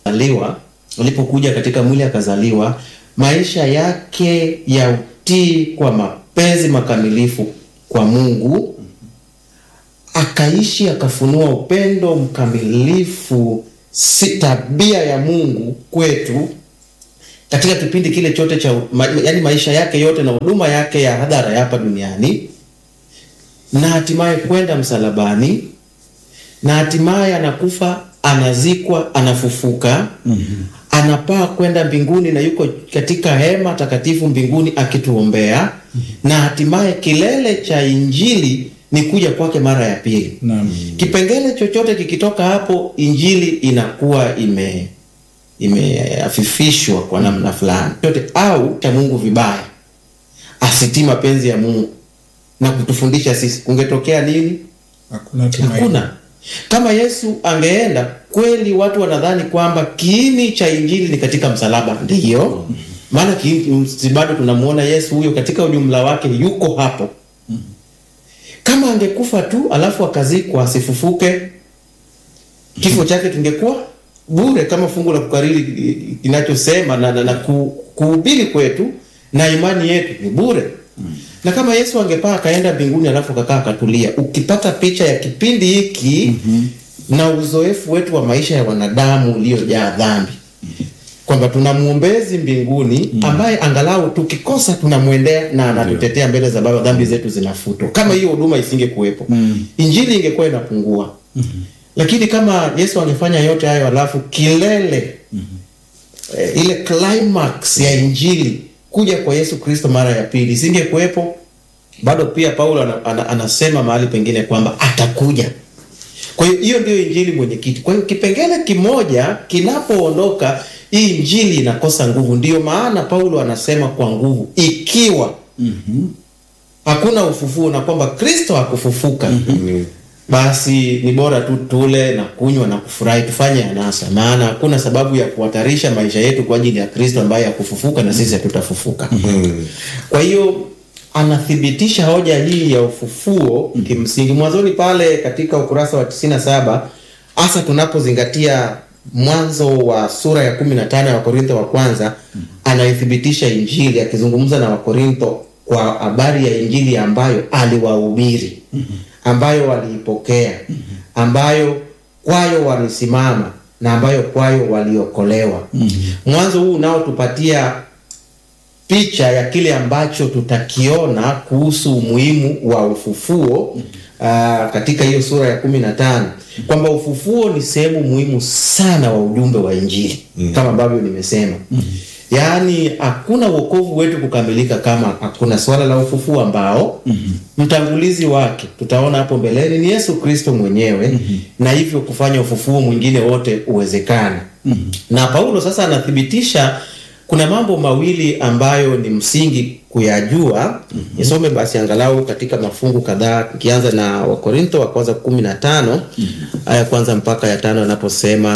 aliwa alipokuja katika mwili akazaliwa, maisha yake ya utii kwa mapenzi makamilifu kwa Mungu, akaishi akafunua upendo mkamilifu, si tabia ya Mungu kwetu katika kipindi kile chote cha ma, yani maisha yake yote na huduma yake ya hadhara ya hapa duniani, na hatimaye kwenda msalabani, na hatimaye anakufa, anazikwa, anafufuka anapaa kwenda mbinguni na yuko katika hema takatifu mbinguni akituombea, na hatimaye kilele cha injili ni kuja kwake mara ya pili. Naam. Kipengele chochote kikitoka hapo, injili inakuwa ime imeafifishwa kwa namna fulani chote, au cha Mungu vibaya, asitii mapenzi ya Mungu na kutufundisha sisi, kungetokea nini? Hakuna tumaini. Hakuna. Kama Yesu angeenda kweli, watu wanadhani kwamba kiini cha injili ni katika msalaba. Ndiyo maana kiini- si bado tunamuona Yesu huyo katika ujumla wake yuko hapo. Kama angekufa tu alafu akazikwa asifufuke, kifo chake kingekuwa bure, kama fungu la kukariri kinachosema na, na, na ku, kuhubiri kwetu na imani yetu ni bure na kama Yesu angepaa akaenda mbinguni alafu akakaa akatulia, ukipata picha ya kipindi hiki na uzoefu wetu wa maisha ya wanadamu uliojaa dhambi, kwamba tuna mwombezi mbinguni ambaye angalau tukikosa tunamwendea na anatutetea mbele za Baba, dhambi zetu zinafutwa. Kama hiyo huduma isingekuwepo, injili ingekuwa inapungua. Lakini kama Yesu angefanya yote hayo alafu kilele eh, ile climax ya injili kuja kwa Yesu Kristo mara ya pili isingekuwepo, bado pia Paulo ana, ana, anasema mahali pengine kwamba atakuja. Kwa hiyo hiyo ndio injili mwenyekiti. Kwa hiyo kipengele kimoja kinapoondoka, hii injili inakosa nguvu. Ndiyo maana Paulo anasema kwa nguvu, ikiwa hakuna ufufuo na kwamba Kristo hakufufuka basi ni bora tu tule na kunywa na kufurahi, tufanye anasa, maana hakuna sababu ya kuhatarisha maisha yetu kwa ajili ya Kristo ambaye hakufufuka na sisi hatutafufuka. Kwa hiyo anathibitisha hoja hii ya ufufuo kimsingi mwanzoni pale katika ukurasa wa 97 hasa tunapozingatia mwanzo wa sura ya 15 ya Wakorintho wa kwanza, anaithibitisha injili akizungumza na Wakorintho kwa habari ya injili ambayo aliwahubiri ambayo waliipokea ambayo kwayo walisimama na ambayo kwayo waliokolewa. Mwanzo huu unaotupatia picha ya kile ambacho tutakiona kuhusu umuhimu wa ufufuo aa, katika hiyo sura ya kumi na tano kwamba ufufuo ni sehemu muhimu sana wa ujumbe wa Injili kama ambavyo nimesema. Yaani hakuna wokovu wetu kukamilika kama hakuna swala la ufufuo ambao mtangulizi wake tutaona hapo mbeleni ni Yesu Kristo mwenyewe na hivyo kufanya ufufuo mwingine wote uwezekane. Na Paulo sasa anathibitisha kuna mambo mawili ambayo ni msingi kuyajua. Nisome basi angalau katika mafungu kadhaa, ikianza na Wakorintho wa kwanza kumi na tano aya kwanza mpaka ya tano anaposema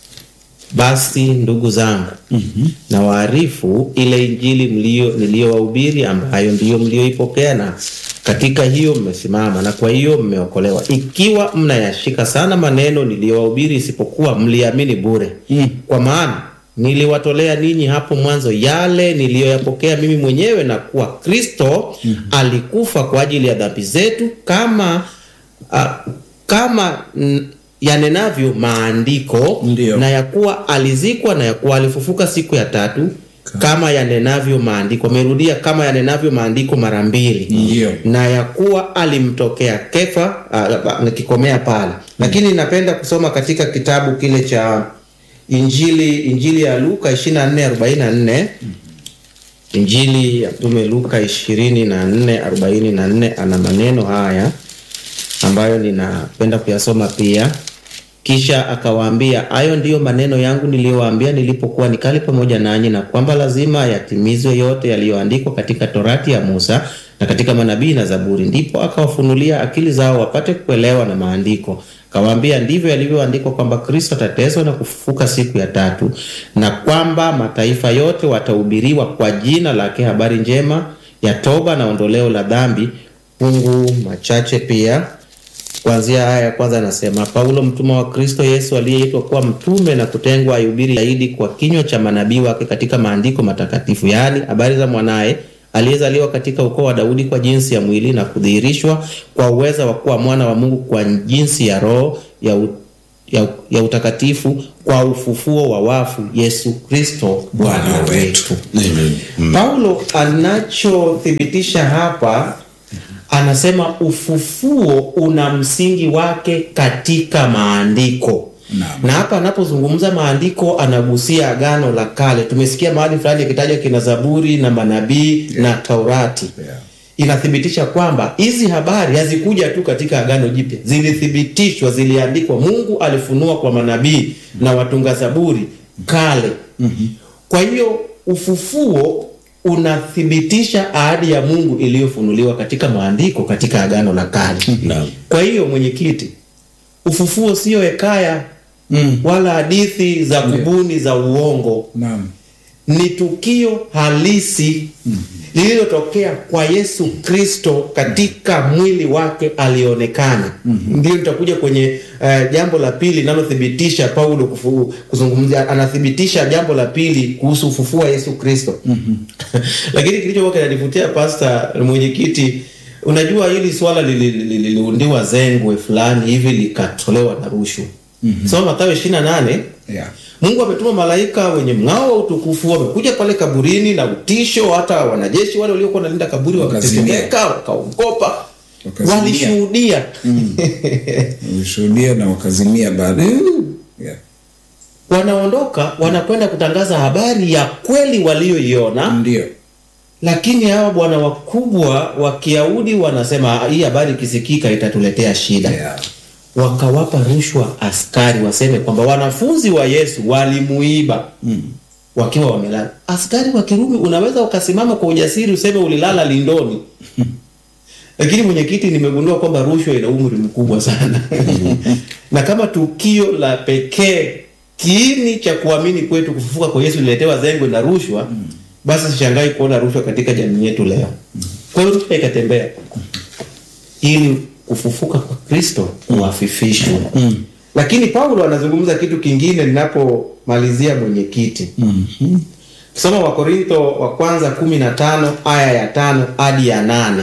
basi ndugu zangu, na waarifu ile injili mlio niliyowahubiri, ambayo ndiyo mlioipokea, na katika hiyo mmesimama, na kwa hiyo mmeokolewa, ikiwa mnayashika sana maneno niliyowahubiri, isipokuwa mliamini bure. Kwa maana niliwatolea ninyi hapo mwanzo yale niliyoyapokea mimi mwenyewe, na kuwa Kristo alikufa kwa ajili ya dhambi zetu, kama ah, kama mm, yanenavyo maandiko Ndiyo. na ya kuwa alizikwa na ya kuwa alifufuka siku ya tatu kama yanenavyo maandiko. Amerudia kama yanenavyo maandiko mara mbili, Ndiyo. na ya kuwa alimtokea Kefa. ah, Nikikomea pale, lakini napenda kusoma katika kitabu kile cha Injili Injili ya Luka 24:44 Injili ya Mtume Luka 24:44 ana maneno haya ambayo ninapenda kuyasoma pia. Kisha akawaambia, hayo ndiyo maneno yangu niliyowaambia nilipokuwa nikali pamoja nanyi, na kwamba lazima yatimizwe yote yaliyoandikwa katika Torati ya Musa na katika manabii na Zaburi. Ndipo akawafunulia akili zao wapate kuelewa na maandiko. Akawaambia, ndivyo yalivyoandikwa kwamba Kristo atateswa na kufufuka siku ya tatu, na kwamba mataifa yote watahubiriwa kwa jina lake habari njema ya toba na ondoleo la dhambi. Fungu machache pia kuanzia aya ya kwanza anasema, Paulo mtumwa wa Kristo Yesu aliyeitwa kuwa mtume na kutengwa aihubiri zaidi kwa kinywa cha manabii wake katika maandiko matakatifu, yaani habari za mwanaye aliyezaliwa katika ukoo wa Daudi kwa jinsi ya mwili na kudhihirishwa kwa uweza wa kuwa mwana wa Mungu kwa jinsi ya Roho ya, u, ya, ya utakatifu kwa ufufuo wa wafu, Yesu Kristo Bwana wetu. Paulo anachothibitisha hapa anasema ufufuo una msingi wake katika maandiko Naam. na hapa anapozungumza maandiko anagusia agano la kale. Tumesikia mahali fulani akitajwa kina Zaburi na manabii na Taurati Yeah. inathibitisha kwamba hizi habari hazikuja tu katika agano jipya, zilithibitishwa, ziliandikwa. Mungu alifunua kwa manabii na watunga Zaburi kale. Kwa hiyo ufufuo unathibitisha ahadi ya Mungu iliyofunuliwa katika maandiko katika agano la kale. Naam. Kwa hiyo mwenyekiti, ufufuo sio hekaya Mm. wala hadithi za kubuni za uongo Naam. ni tukio halisi lililotokea kwa Yesu Kristo katika mwili wake alionekana. Ndio nitakuja kwenye uh, jambo la pili linalothibitisha Paulo kufu, kuzungumzia, anathibitisha jambo la pili kuhusu ufufuo wa Yesu Kristo. Lakini kilichokuwa kinanivutia pasta mwenyekiti, unajua hili swala lili- lili- liliundiwa zengwe fulani hivi likatolewa na rushwa. Soma Mathayo 28 Yeah. Mungu ametuma malaika wenye mng'ao wa utukufu, wamekuja pale kaburini na utisho. Hata wanajeshi wale waliokuwa wanalinda kaburi Wakazimia. wakatetemeka, wakaogopa, Wakazimia. walishuhudia. Walishuhudia na wakazimia baadaye. Yeah. Wanaondoka, wanakwenda kutangaza habari ya kweli walioiona, Ndio. lakini hawa bwana wakubwa wa Kiyahudi wanasema hii habari ikisikika itatuletea shida. Yeah. Wakawapa rushwa askari waseme kwamba wanafunzi wa Yesu walimuiba wakiwa wamelala. Askari wa Kirumi unaweza ukasimama kwa ujasiri useme ulilala lindoni. Lakini mwenyekiti, nimegundua kwamba rushwa ina umri mkubwa sana na kama tukio la pekee kiini cha kuamini kwetu kufufuka kwa Yesu liletewa zengwe na rushwa, basi sishangai kuona rushwa katika jamii yetu leo. Kwa hiyo rushwa ikatembea ili kufufuka kwa Kristo kuafifishwe. Lakini Paulo anazungumza kitu kingine ninapomalizia mwenyekiti. Soma Wakorintho wa kwanza kumi na tano aya ya tano hadi ya nane.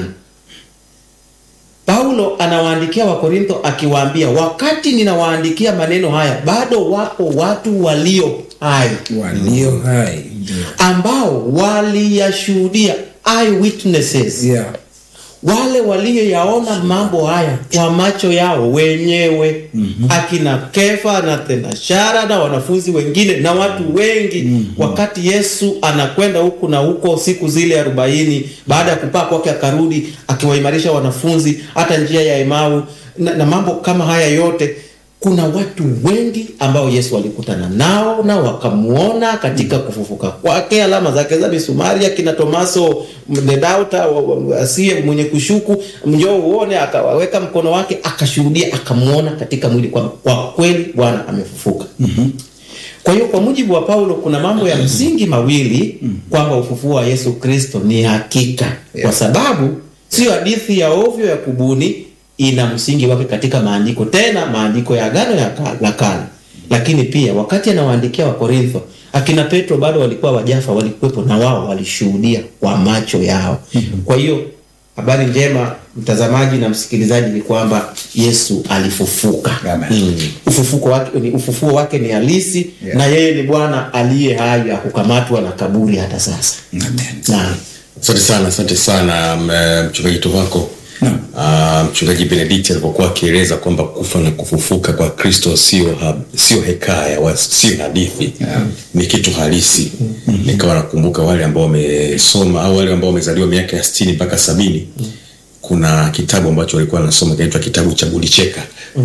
Paulo anawaandikia Wakorintho akiwaambia, wakati ninawaandikia maneno haya bado wapo watu walio hai Walio hai. Ndio. ambao waliyashuhudia eyewitnesses Yeah. wale walioyaona mambo haya kwa macho yao wenyewe akina Kefa na Thenashara na wanafunzi wengine na watu wengi wakati Yesu anakwenda huku na huko siku zile arobaini baada ya kupaa kwake akarudi akiwaimarisha wanafunzi hata njia ya Emau na, na mambo kama haya yote kuna watu wengi ambao Yesu alikutana nao na wakamuona katika kufufuka kwake, alama zake za misumari, akina Tomaso the doubter, wa- wa- asiye mwenye kushuku, njoo uone, akawaweka mkono wake, akashuhudia, akamuona katika mwili kwamba kwa kweli Bwana amefufuka. Kwa hiyo kwa mujibu wa Paulo kuna mambo ya msingi mawili kwamba ufufuo wa Yesu Kristo ni hakika, kwa sababu sio hadithi ya ovyo ya kubuni, ina msingi wake katika maandiko, tena maandiko ya Agano ya Ka- la Kale. Lakini pia wakati anawaandikia Wakorintho, akina Petro bado walikuwa wajafa, walikuwepo na wao walishuhudia kwa macho yao. Kwa hiyo habari njema, mtazamaji na msikilizaji, ni kwamba Yesu alifufuka. Amen. Ufufuko wake ni ufufuo wake ni halisi Yeah. na yeye ni Bwana aliye hai, hakukamatwa na kaburi hata sasa. Amen. Naam. Asante sana, asante sana m- mchungaji Tovako. Naam. Ah, mchungaji Benedict alipokuwa akieleza kwamba kufa na kufufuka kwa Kristo sio ha- sio hekaya wa- sio hadithi ni kitu halisi. Nikawa nakumbuka wale ambao wamesoma au wale ambao wamezaliwa miaka ya sitini mpaka sabini kuna kitabu ambacho walikuwa wanasoma kinaitwa kitabu cha Bulicheka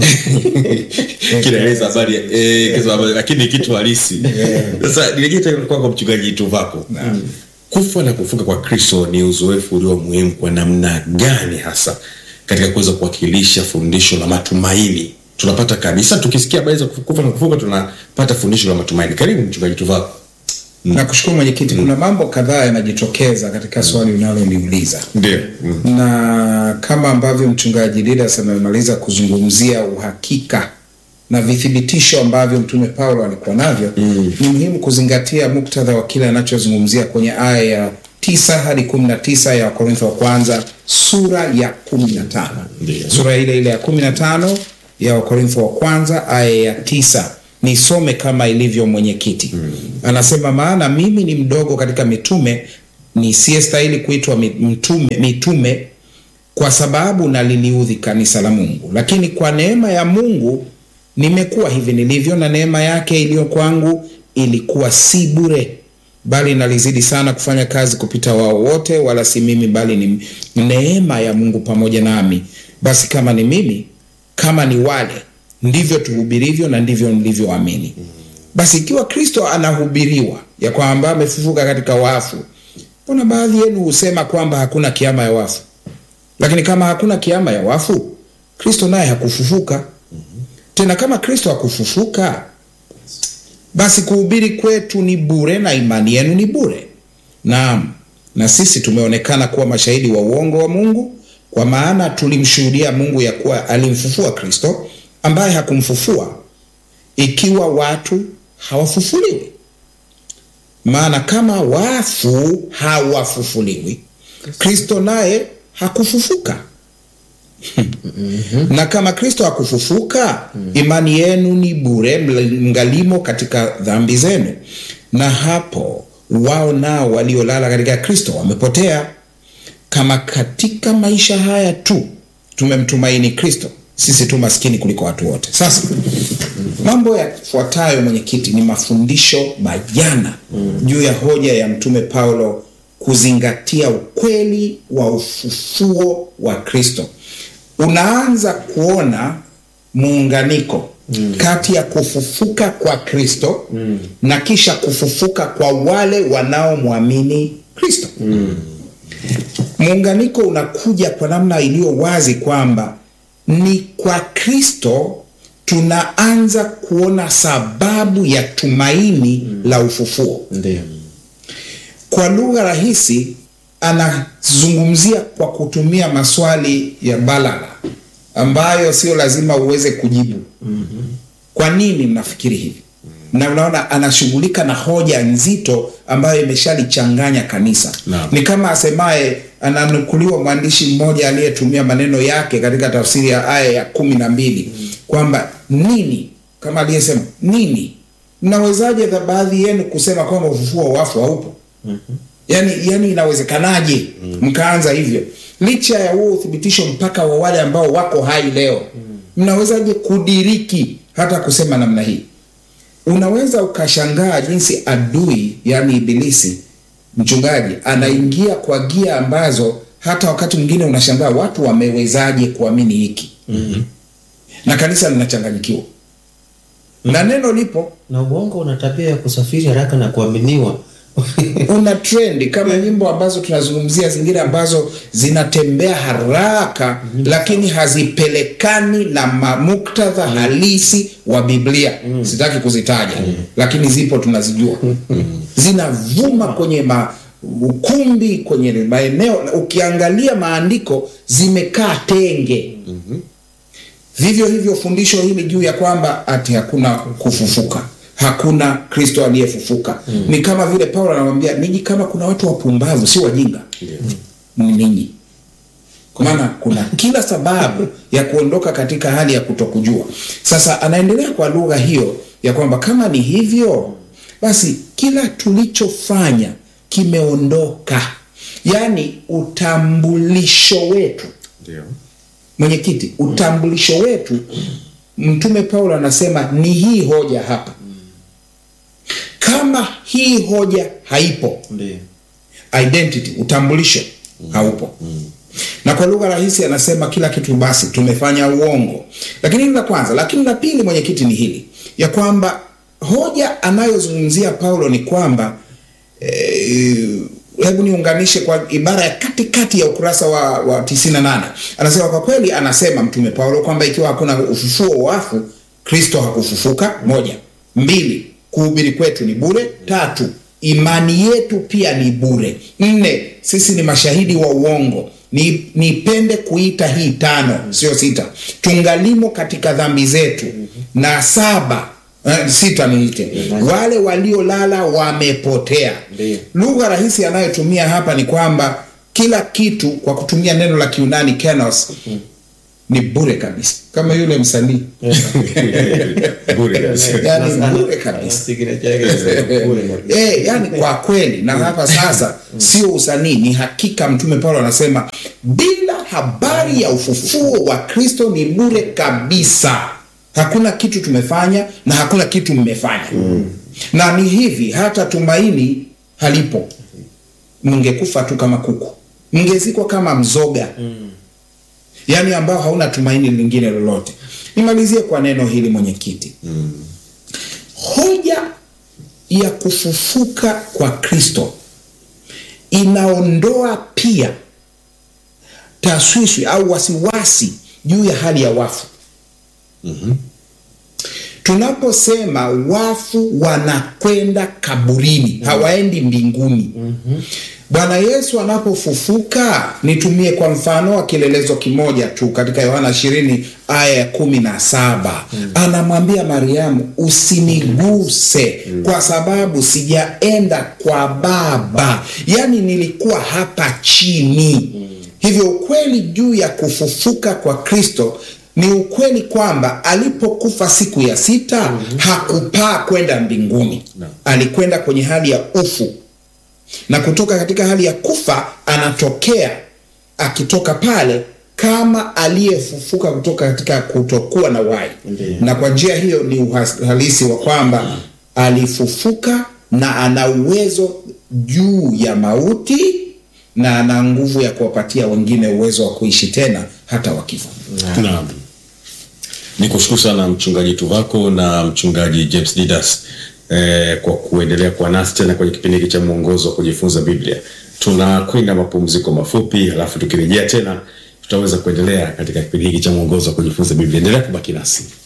kinaeleza habari ya- eh, kisa habari- lakini ni kitu halisi. Sasa nirejee tena kwako mchungaji Tovako kufa na kufuka kwa kristo ni uzoefu ulio muhimu kwa namna gani hasa katika kuweza kuwakilisha fundisho la matumaini tunapata kabisa tukisikia habari za kufa na kufuka tunapata fundisho la matumaini karibu mchungaji tuvako Nakushukuru mwenyekiti. Kuna mambo kadhaa yanajitokeza katika swali unaloliuliza ndio mm. na kama ambavyo mchungaji Didas amemaliza kuzungumzia uhakika na vithibitisho ambavyo mtume Paulo alikuwa navyo mm. ni muhimu kuzingatia muktadha wa kile anachozungumzia kwenye aya ya tisa hadi kumi na tisa ya Wakorintho wa kwanza sura ya kumi na tano Ndiyo. sura ile ile ya kumi na tano ya Wakorintho wa kwanza aya ya tisa nisome kama ilivyo mwenyekiti mm. anasema maana mimi ni mdogo katika mitume nisiyestahili kuitwa mi- mtume, mitume kwa sababu naliliudhi kanisa la Mungu, lakini kwa neema ya Mungu nimekuwa hivi nilivyo, na neema yake iliyo kwangu ilikuwa si bure, bali nalizidi sana kufanya kazi kupita wao wote, wala si mimi, bali ni neema ya Mungu pamoja nami. Basi kama ni mimi, kama ni wale, ndivyo tuhubirivyo na ndivyo mlivyoamini. Basi ikiwa Kristo anahubiriwa ya kwamba amefufuka katika wafu, mbona baadhi yenu husema kwamba hakuna kiama ya wafu? Lakini kama hakuna kiama ya wafu, Kristo naye hakufufuka. Tena kama Kristo hakufufuka, basi kuhubiri kwetu ni bure na imani yenu ni bure. Naam, na sisi tumeonekana kuwa mashahidi wa uongo wa Mungu, kwa maana tulimshuhudia Mungu ya kuwa alimfufua Kristo ambaye hakumfufua, ikiwa watu hawafufuliwi. Maana kama wafu hawafufuliwi, Kristo naye hakufufuka. na kama Kristo hakufufuka, imani yenu ni bure, mngalimo katika dhambi zenu. Na hapo wao nao waliolala katika Kristo wamepotea. Kama katika maisha haya tu tumemtumaini Kristo, sisi tu maskini kuliko watu wote. Sasa mambo yafuatayo, mwenyekiti, ni mafundisho bayana juu ya hoja ya mtume Paulo kuzingatia ukweli wa ufufuo wa Kristo. Unaanza kuona muunganiko kati ya kufufuka kwa Kristo na kisha kufufuka kwa wale wanaomwamini Kristo. Muunganiko unakuja kwa namna iliyo wazi kwamba ni kwa Kristo tunaanza kuona sababu ya tumaini la ufufuo. ndio Kwa lugha rahisi, anazungumzia kwa kutumia maswali ya balagha ambayo sio lazima uweze kujibu. Kwa nini mnafikiri hivi? Na unaona anashughulika na hoja nzito ambayo imeshalichanganya kanisa. Naam. Ni kama asemaye, ananukuliwa mwandishi mmoja aliyetumia maneno yake katika tafsiri ya aya ya kumi na mbili kwamba nini, kama aliyesema nini, mnawezaje za baadhi yenu kusema kwamba ufufuo wa wafu haupo? yani, yani inawezekanaje mkaanza hivyo licha ya huo uthibitisho mpaka wa wale ambao wako hai leo mnawezaje kudiriki hata kusema namna hii unaweza ukashangaa jinsi adui yani ibilisi mchungaji anaingia kwa gia ambazo hata wakati mwingine unashangaa watu wamewezaje kuamini hiki na kanisa linachanganyikiwa na neno lipo na uongo una tabia ya kusafiri haraka na kuaminiwa una trendi kama nyimbo ambazo tunazungumzia zingine ambazo zinatembea haraka lakini hazipelekani na ma- muktadha halisi wa biblia sitaki kuzitaja lakini zipo tunazijua zinavuma kwenye ma ukumbi kwenye maeneo ukiangalia maandiko zimekaa tenge vivyo hivyo fundisho hili juu ya kwamba ati hakuna kufufuka hakuna kristo aliyefufuka ni kama vile paulo anamwambia ninyi kama kuna watu wapumbavu si wajinga ni ninyi maana kuna kila sababu ya kuondoka katika hali ya kutokujua sasa anaendelea kwa lugha hiyo ya kwamba kama ni hivyo basi kila tulichofanya kimeondoka yaani utambulisho wetu ndio mwenyekiti utambulisho wetu mtume paulo anasema ni hii hoja hapa kama hii hoja haipo ndio identity utambulisho haupo na kwa lugha rahisi anasema kila kitu basi tumefanya uongo lakini hili la kwanza lakini la pili mwenyekiti ni hili ya kwamba hoja anayozungumzia paulo ni kwamba eh, hebu niunganishe kwa ibara ya katikati ya ukurasa wa, wa 98 anasema kwa kweli anasema mtume paulo kwamba ikiwa hakuna ufufuo wa wafu kristo hakufufuka moja mbili kuhubiri kwetu ni bure tatu imani yetu pia ni bure. Nne, sisi ni mashahidi wa uongo. Ni, nipende kuita hii tano, sio sita. Tungalimo katika dhambi zetu. Na saba eh, sita niite wale waliolala wamepotea. Ndiyo. Lugha rahisi anayotumia hapa ni kwamba kila kitu kwa kutumia neno la Kiunani kenos ni bure kabisa, kama yule msanii Bure kabisa. yani Na- bure na- kabisa. signature yake inasema bure kabisa. Eh, yani kwa kweli na hapa sasa sio usanii, ni hakika. Mtume Paulo anasema bila habari ya ufufuo wa Kristo ni bure kabisa. Hakuna kitu tumefanya na hakuna kitu mmefanya. Na ni hivi, hata tumaini halipo. Mngekufa tu kama kuku, mngezikwa kama mzoga yaani ambao hauna tumaini lingine lolote. Nimalizie kwa neno hili mwenyekiti. Hoja ya kufufuka kwa Kristo inaondoa pia taswishwi au wasiwasi juu ya hali ya wafu. Tunaposema wafu wanakwenda kaburini, hawaendi mbinguni. Bwana Yesu anapofufuka, nitumie kwa mfano wa kilelezo kimoja tu katika Yohana 20 aya ya kumi na saba anamwambia Mariamu, usiniguse kwa sababu sijaenda kwa Baba, yaani nilikuwa hapa chini. Hivyo ukweli juu ya kufufuka kwa Kristo ni ukweli kwamba alipokufa siku ya sita hakupaa kwenda mbinguni, alikwenda kwenye hali ya ufu na kutoka katika hali ya kufa anatokea akitoka pale kama aliyefufuka kutoka katika kutokuwa na uhai, Ndiyo. na kwa njia hiyo ni uhalisi wa kwamba alifufuka na ana uwezo juu ya mauti na ana nguvu ya kuwapatia wengine uwezo wa kuishi tena hata wakifa. Naam. Ni kushukuru sana mchungaji Tuvako na mchungaji James Didas eh, kwa kuendelea kuwa nasi tena kwenye kipindi hiki cha mwongozo wa kujifunza Biblia. Tunakwenda mapumziko mafupi, halafu tukirejea tena tutaweza kuendelea katika kipindi hiki cha mwongozo wa kujifunza Biblia. Endelea kubaki nasi.